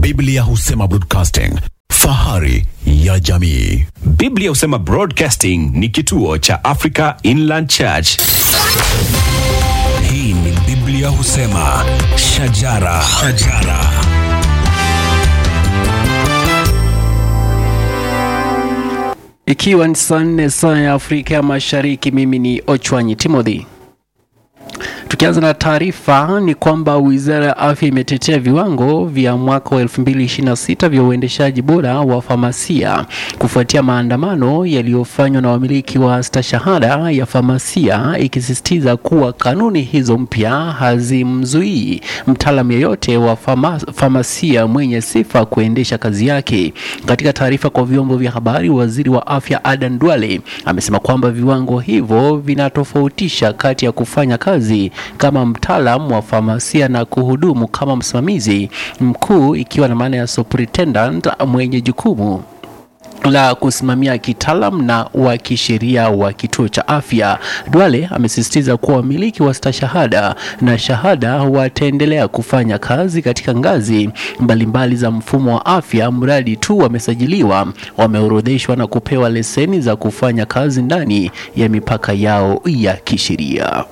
Biblia husema broadcasting, fahari ya jamii. Biblia husema Broadcasting ni kituo cha Africa Inland Church. Hii ni Biblia husema shajara, shajara. Ikiwa ni saa nne saa ya Afrika ya Mashariki, mimi ni Ochwanyi Timothy. Tukianza na taarifa ni kwamba Wizara ya Afya imetetea viwango vya mwaka wa 2026 vya uendeshaji bora wa famasia kufuatia maandamano yaliyofanywa na wamiliki wa stashahada ya famasia, ikisisitiza kuwa kanuni hizo mpya hazimzuii mtaalamu yeyote wa fama, famasia mwenye sifa kuendesha kazi yake. Katika taarifa kwa vyombo vya habari, waziri wa afya Adan Duale amesema kwamba viwango hivyo vinatofautisha kati ya kufanya kazi kama mtaalam wa famasia na kuhudumu kama msimamizi mkuu, ikiwa na maana ya superintendent mwenye jukumu la kusimamia kitaalam na wa kisheria wa kituo cha afya. Duale amesisitiza kuwa wamiliki wa stashahada na shahada wataendelea kufanya kazi katika ngazi mbalimbali mbali za mfumo wa afya mradi tu wamesajiliwa, wameorodheshwa na kupewa leseni za kufanya kazi ndani ya mipaka yao ya kisheria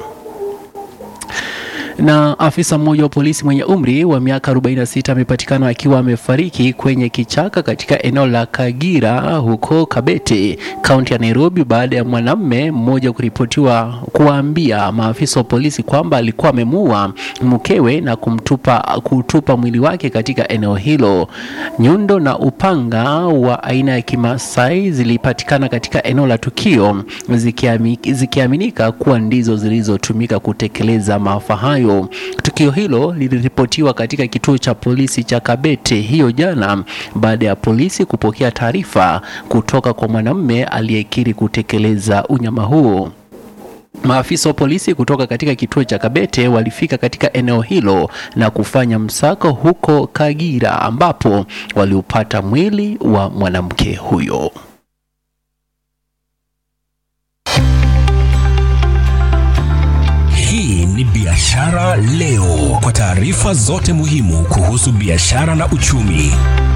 na afisa mmoja wa polisi mwenye umri wa miaka 46 amepatikana akiwa amefariki kwenye kichaka katika eneo la Kagira huko Kabete, kaunti ya Nairobi, baada ya mwanamume mmoja kuripotiwa kuwaambia maafisa wa polisi kwamba alikuwa amemuua mkewe na kumtupa kutupa mwili wake katika eneo hilo. Nyundo na upanga wa aina ya Kimasai zilipatikana katika eneo la tukio zikiami, zikiaminika kuwa ndizo zilizotumika kutekeleza maafa hayo. Tukio hilo liliripotiwa katika kituo cha polisi cha Kabete hiyo jana baada ya polisi kupokea taarifa kutoka kwa mwanamume aliyekiri kutekeleza unyama huo. Maafisa wa polisi kutoka katika kituo cha Kabete walifika katika eneo hilo na kufanya msako huko Kagira ambapo waliupata mwili wa mwanamke huyo. Hii ni Biashara Leo, kwa taarifa zote muhimu kuhusu biashara na uchumi.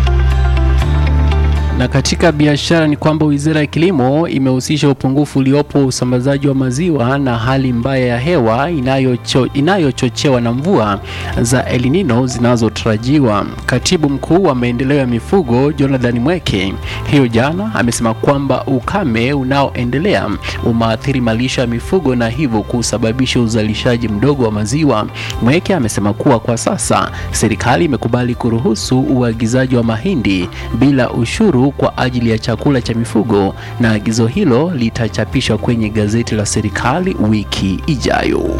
Na katika biashara ni kwamba Wizara ya Kilimo imehusisha upungufu uliopo usambazaji wa maziwa na hali mbaya ya hewa inayocho, inayochochewa na mvua za El Nino zinazotarajiwa. Katibu Mkuu wa Maendeleo ya Mifugo Jonathan Mweke hiyo jana amesema kwamba ukame unaoendelea umaathiri malisho ya mifugo na hivyo kusababisha uzalishaji mdogo wa maziwa. Mweke amesema kuwa kwa sasa serikali imekubali kuruhusu uagizaji wa mahindi bila ushuru kwa ajili ya chakula cha mifugo na agizo hilo litachapishwa kwenye gazeti la serikali wiki ijayo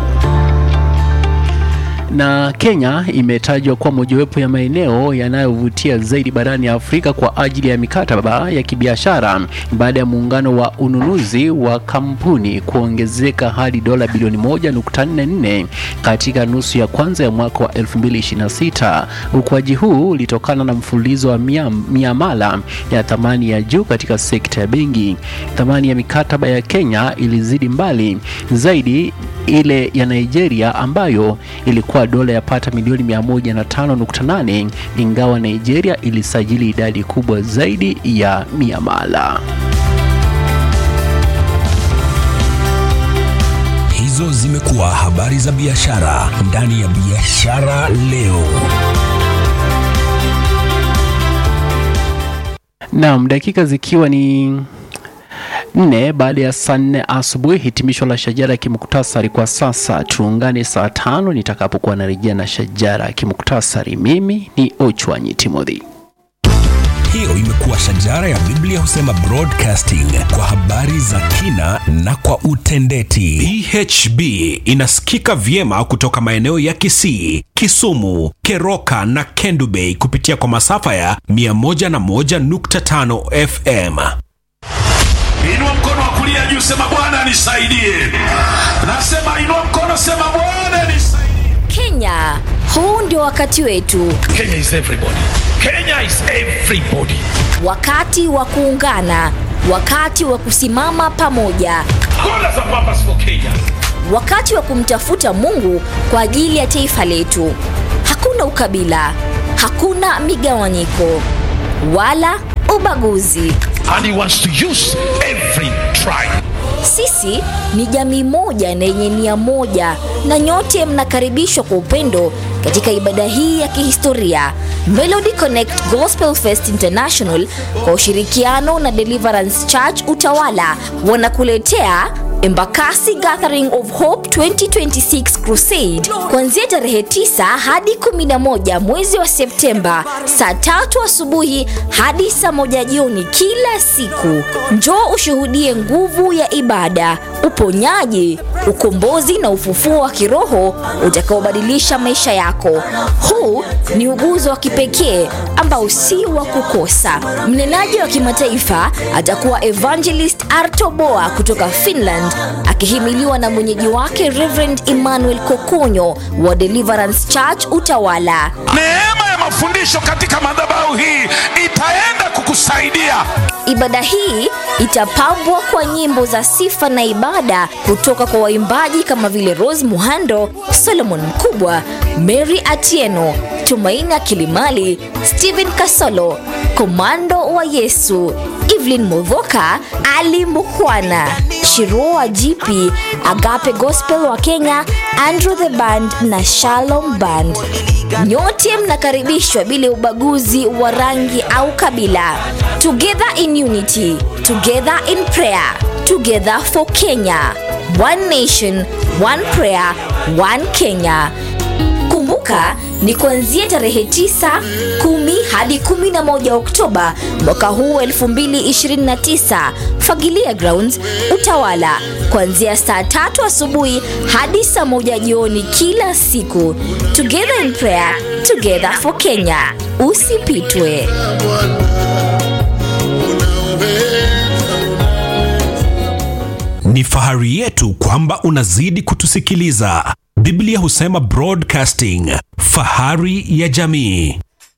na Kenya imetajwa kuwa mojawapo ya maeneo yanayovutia zaidi barani Afrika kwa ajili ya mikataba ya kibiashara baada ya muungano wa ununuzi wa kampuni kuongezeka hadi dola bilioni 1.44 katika nusu ya kwanza ya mwaka wa 2026. Ukuaji huu ulitokana na mfululizo wa miamala ya thamani ya juu katika sekta ya benki. Thamani ya mikataba ya Kenya ilizidi mbali zaidi ile ya Nigeria ambayo ilikuwa dola yapata milioni 105.8 ingawa Nigeria ilisajili idadi kubwa zaidi ya miamala. Hizo zimekuwa habari za biashara ndani ya Biashara Leo. Naam, dakika zikiwa ni nne baada ya saa nne asubuhi. Hitimisho la shajara ya kimuktasari kwa sasa. Tuungane saa tano nitakapokuwa narejea na shajara ya kimuktasari. Mimi ni Ochwanyi Timothy. Hiyo imekuwa shajara ya Biblia husema broadcasting kwa habari za kina na kwa utendeti. PHB inasikika vyema kutoka maeneo ya Kisii, Kisumu, Keroka na Kendu Bay kupitia kwa masafa ya 101.5 FM. Inua mkono wa kulia juu, sema Bwana nisaidie. Nasema inua mkono, sema Bwana nisaidie. Kenya, huu ndio wakati wetu, Kenya is everybody. Kenya is everybody. wakati wa kuungana, wakati wa kusimama pamoja, Kona za pambas for Kenya. wakati wa kumtafuta Mungu kwa ajili ya taifa letu. Hakuna ukabila, hakuna migawanyiko wala ubaguzi. And he wants to use every tribe. Sisi ni jamii moja na yenye nia moja, na nyote mnakaribishwa kwa upendo katika ibada hii ya kihistoria Melody Connect Gospel Fest International kwa ushirikiano na Deliverance Church Utawala wanakuletea Embakasi Gathering of Hope 2026 Crusade kuanzia tarehe 9 hadi 11 mwezi wa Septemba saa tatu asubuhi hadi saa moja jioni kila siku. Njoo ushuhudie nguvu ya ibada, uponyaji, ukombozi na ufufuo wa kiroho utakaobadilisha maisha yako. Huu ni uguzo wa kipekee ambao si wa kukosa. Mnenaji wa kimataifa atakuwa Evangelist Arto Boa kutoka Finland akihimiliwa na mwenyeji wake Reverend Emmanuel Kokonyo wa Deliverance Church Utawala. Neema ya mafundisho katika madhabahu hii itaenda kukusaidia. Ibada hii itapambwa kwa nyimbo za sifa na ibada kutoka kwa waimbaji kama vile Rose Muhando, Solomon Mkubwa, Mary Atieno, Tumaini Kilimali, Stephen Kasolo, Komando wa Yesu, Evelyn Mudhoka, Ali Mukhwana, Shirua GP, Agape Gospel wa Kenya, Andrew the Band na Shalom Band. Nyote mnakaribishwa bila ubaguzi wa rangi au kabila. Together in unity, together in prayer, together for Kenya. One nation, one prayer, one Kenya. Kumbuka ni kuanzia tarehe 9, 10 hadi 11 Oktoba mwaka huu 2029, Fagilia Grounds, Utawala, kuanzia saa tatu asubuhi hadi saa moja jioni kila siku. Together in prayer, together for Kenya. Usipitwe. Ni fahari yetu kwamba unazidi kutusikiliza. Biblia husema broadcasting, fahari ya jamii.